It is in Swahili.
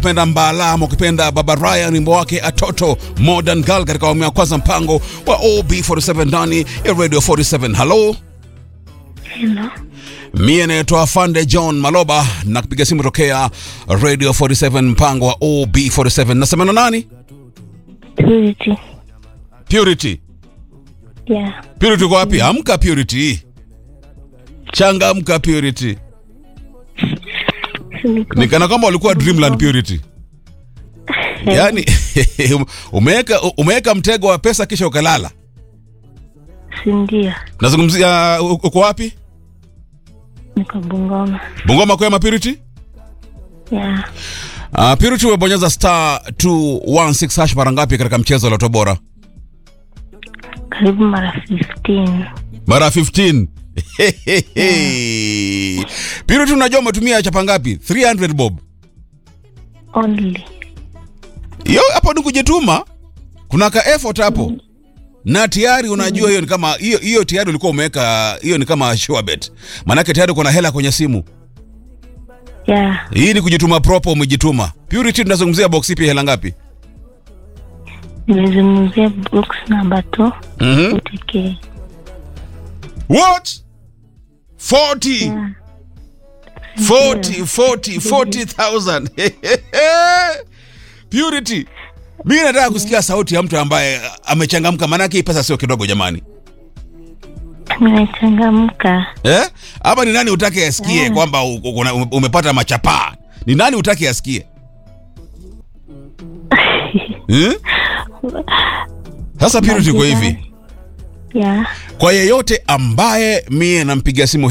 ukipenda Mbala ama ukipenda Baba Ryan, wimbo wake Atoto Modern Girl katika awamu ya kwanza mpango wa OB47 ndani ya Radio 47. Hello, Hello. mie naitwa Fande John Maloba na kupiga simu tokea Radio 47 mpango wa OB47. Nasema na nani? Purity. Purity. Yeah. Purity uko wapi? Amka Purity. Changamka Purity. Niko Nikana kwamba ulikuwa Dreamland Purity. Yaani umeweka umeweka mtego wa pesa kisha ukalala. si ndio? Nazungumzia u- uko wapi? Niko Bungoma. Bungoma kwema Purity? Yeah. Uh, Purity umebonyeza star 216 hash mara ngapi katika mchezo wa Loto Bora? Karibu mara 15. Mara 15. Purity unajua umetumia chapa ngapi? 300 bob. Only. Hiyo hapo ni kujituma. Kuna ka effort hapo. Na tayari unajua hiyo ni kama hiyo hiyo tayari ulikuwa umeweka hiyo ni kama sure bet. Maanake tayari kuna hela kwenye simu. Yeah. Hii ni kujituma proper umejituma. Purity tunazungumzia box ipi hela ngapi? Nimezungumzia box number 2. Mhm. UTK. What? 40. Yeah. 40 40 40,000. Purity. Mimi nataka kusikia sauti ya mtu ambaye amechangamka maanake hii pesa sio kidogo jamani. Nimechangamka. Eh? Ama ni nani utake asikie Yeah. kwamba u- u- una- umepata machapaa? Ni nani utake asikie? Hmm? Sasa Purity kwa hivi. Yeah. Kwa yeyote ambaye mie nampigia simu